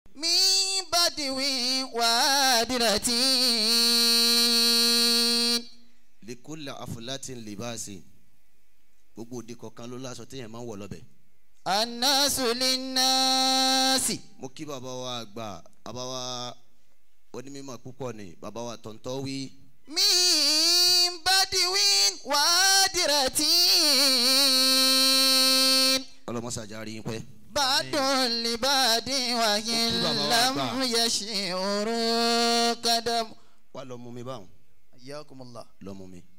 من بدو وادرة likula afulatin libasi gbogbo òde kọ̀ọ̀kan ló láṣọ téèyàn máa ń wọ̀ lọ́bẹ̀. الناس للناس mo kí bàbá wa àgbà bàbá wa onímọ̀ púpọ̀ ni bàbá wa tọ̀ntọ̀ wí. من بدو وادرة ọlọ́mọsàjárí yín pẹ́. بعد لبعد وإن لم يشعروا قدم wà lọ mú mi báwọn حياكم الله lọ mú mi.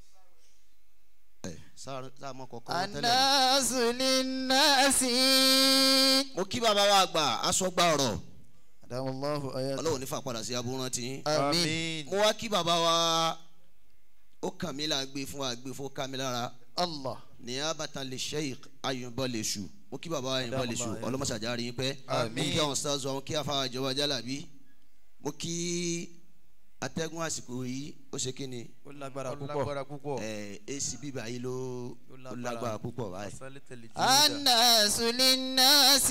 ẹ sáà sáà mọ kọkọ wọn tẹ́lẹ̀. الناس للناس mo kí bàbá wa àgbà aṣọgbà ọ̀rọ̀ أدام الله آياته ọlọ́run nífà padà sí aburú rántí. آمين mo wá kí bàbá wa ó kàn mí là gbé fún wa gbé fún ká mi lára الله ní abatan lè sheikh ayùnbọ lè ṣù mo kí bàbá ayùnbọ lè ṣù ọlọmọṣàjárí yín pẹ́ mo kí àwọn stars àwọn kí afáwọn ìjọba jálàbí mo kí atẹ́gùn àsìkò yìí ó ṣe kí ni ó lágbára Ó púpọ̀ lágbára púpọ̀. ẹ ac bíbá yìí ló Ó ló lágbára. lágbára púpọ̀ báyìí. Asálítẹ̀lì jùlọ. الناس للناس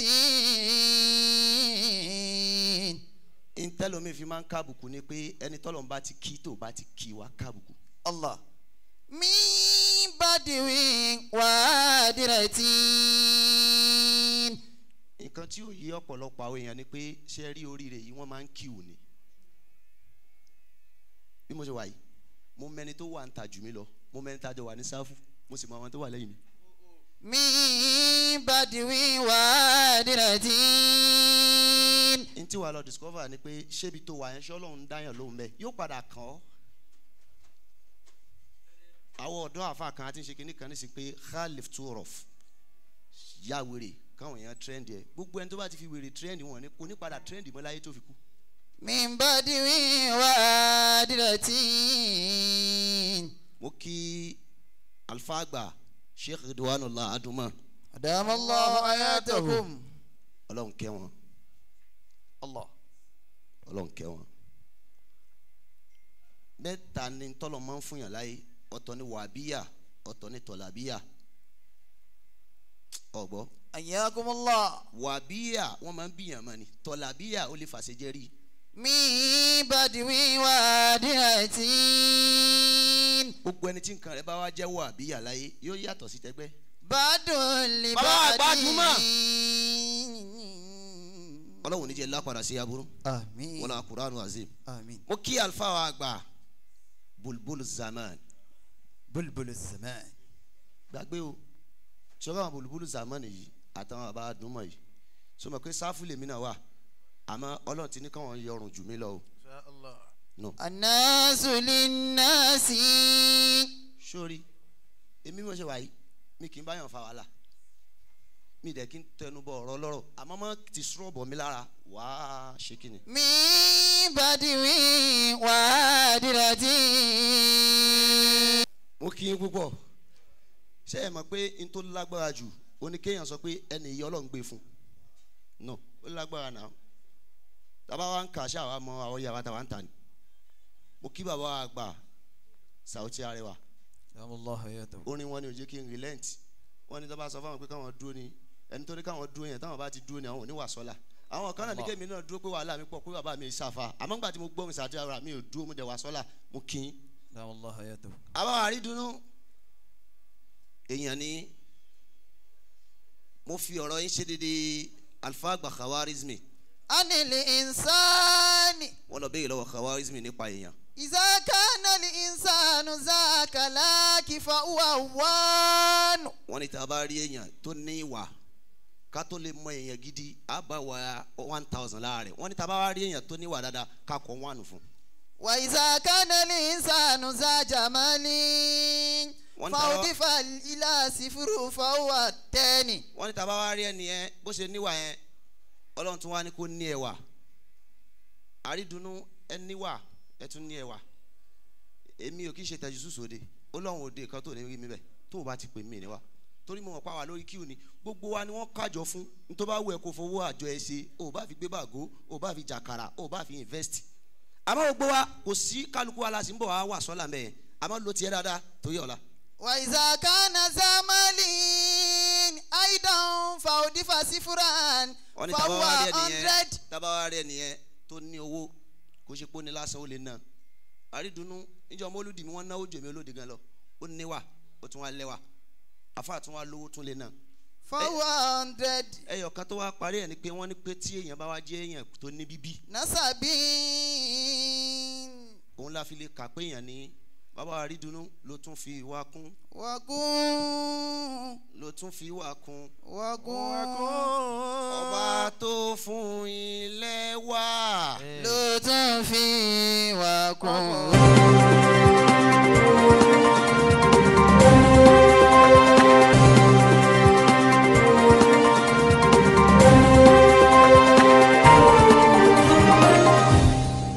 ntẹ́lómi fi máa ń kábùkù ni pé ẹni tọ́lọ̀ ń bá ti kí tó bá ti kí wa kábùkù. الله من بدو وادرة nǹkan tí ó yé ọ̀pọ̀lọpọ̀ àwọn èèyàn ni pé ṣe rí oríire yìí wọ́n máa ń kíw ni bí mo ṣe wà yìí mo mẹni tó wà ń ta jù mí lọ mo mẹni tá a jọ wà ní sáfù mo sì mọ àwọn tó wà lẹ́yìn mi. من بدو وادرة n tí wàá lọ discover ni pé ṣébi tó wà yẹn ṣé ọlọ́run dáyàn lóhùn bẹ́ẹ̀ yóò padà kàn ọ́. àwọn ọ̀dọ́ àfa kan àti ṣe kinní kan ní sí pé khalif turof ya wèrè káwọn èèyàn trend yẹ gbogbo ẹni tó bá ti fi wèrè trend wọn ni kò ní padà trend mọ́ láyé tó fi kú. من بدو وادرة mo kí alfa àgbà sheikh ridwanullah aduma أدام الله آياتكم ọlọ́run kẹ́ wọn الله ọlọ́run kẹ́ wọn. mẹ́ta ni tọ́lọ̀ máa ń fún yàn láyé ọ̀tọ̀ ni wàbíyà ọ̀tọ̀ ni tọ̀làbíyà ọ̀gbọ́ حياكم الله wàbíyà wọ́n máa ń bíyàn mọ́ ni tọ̀làbíyà ó lè fàṣẹ jẹ́rìí من بدو وادرة gbogbo ẹni tí nǹkan rẹ bá wá jẹ́ wàbíyà láyé yóò yàtọ̀ sí tẹgbẹ́ بعد Bàbá لبعد àgbà Juma. ọlọ́run níjẹ́ lápadà sí aburú آمين wọn náà kuranu azim آمين mo kí alfa wa àgbà bulbul zaman بلبل الزمان gbàgbé o sọ́kà àwọn bulbul zaman yìí àtàwọn bàbá àdúmọ̀ yìí sọ ma pé sáfù lèmi náà wà àmọ́ ọlọ́run ti ní káwọn yọrùn jù mí lọ o Insha Allah. no الناس للناس sórí èmi mo ṣe wà yìí mi kì í báyàn fa wàhálà mi dẹ̀ kí n tẹnu bọ ọ̀rọ̀ lọ́rọ̀ àmọ́ mọ́ ti sọ̀rọ̀ bọ̀ mí lára wàá ṣe kí ni. من بدو وادرة mo kí yín púpọ̀ ṣé ẹ mọ̀ pé n tó lágbára jù ó ní kéèyàn sọ pé ẹnì yìí ọlọ́run gbé fún no ó lágbára náà tábà wá ń kà ṣáà wá mọ àwọn yàrá táwa ń tà ní mo kí bàbá wa gbà Saoty Arewa أدام الله آياته. orin wọn ni ò jẹ́ kí n relent wọn ni tó bá sọ fáwọn pé káwọn dúró ni ẹni tó ní káwọn dúró yẹn táwọn bá ti dúró ni àwọn ò ní wà sọ́la àwọn kan náà ní kémi náà dúró pé wàhálà mi pọ̀ pé bàbá mi ṣàfà àmọ́ nígbà tí mo gbọ́ mi Saoty Arewa mi ò dúró mo dẹ̀ wà sọ́la mo kí n أدام الله آياته. àbáwá àrídùnnú èèyàn ni mo fi ọ̀rọ̀ yín ṣe dédé alfa àgbà khawarizmi عن الإنسان wọ́n lọ béèrè lọ́wọ́ khawarizmi nípa èèyàn إذا كان الإنسان ذاك لاك فهو هوان wọ́n ní tá a bá rí èèyàn tó ní ìwà ká tó lè mọ èèyàn gidi á bá wa one thousand láàrin wọ́n ní tá a bá wá rí èèyàn tó ní ìwà dáadáa ká kọ́ one fún وإذا كان الإنسان ذا جمال One فأضيف إلى صفر فهو الثاني wọ́n ní tá a bá wá rí ẹni yẹn bó ṣe níwà yẹn ọlọ́run tún wá ní kó ní ẹwà àrídùnnú ẹ níwà ẹ tún ní ẹwà èmi ò kí ṣe tẹ̀jú sùsòde ọlọ́run òde kan tó ní rí mi bẹ̀ tó o bá ti pè mí níwà torí mo mọ̀ pa wà lórí kíù ni gbogbo wa ni wọ́n kájọ fún nítorí bá wù ẹ́ kó fowó àjọ ẹ ṣe o bá fi gbé bàgó o bá fi jàkàrà o bá fi invest àmọ́ gbogbo wa kò sí kálukú wa la sì ń bọ̀ wá wà sọ́la mẹ́ẹ̀ àmọ́ lo tiẹ̀ dáadáa torí ọ̀la وإذا كان ذا مال أيضا فأضيف صفرا wọ́n ní فهو tábà wá rí ẹnìyẹn 100 tábà wá rí ẹnìyẹn tó ní owó kó ṣe pé ó ní lásán ó lè ná àrídùnnú níjọ mọ́lúdì mi wọ́n náwó jèmi olóde gan lọ ó níwà ó tún wá lẹ́wà àfa tún wá lówó tún lè ná فهو 100 ẹyọ kan tó wá parí ẹ̀ ni pé wọ́n ní pé tí èèyàn bá wá jẹ́ èèyàn tó ní bíbí نسب òun la fi lè kà pé èèyàn ní bàbá àrídùnnú ló tún fi ìwà kún وقوم ló tún fi ìwà kún وقوم ọba tó fún ilé wá. ló tún fi wà kún.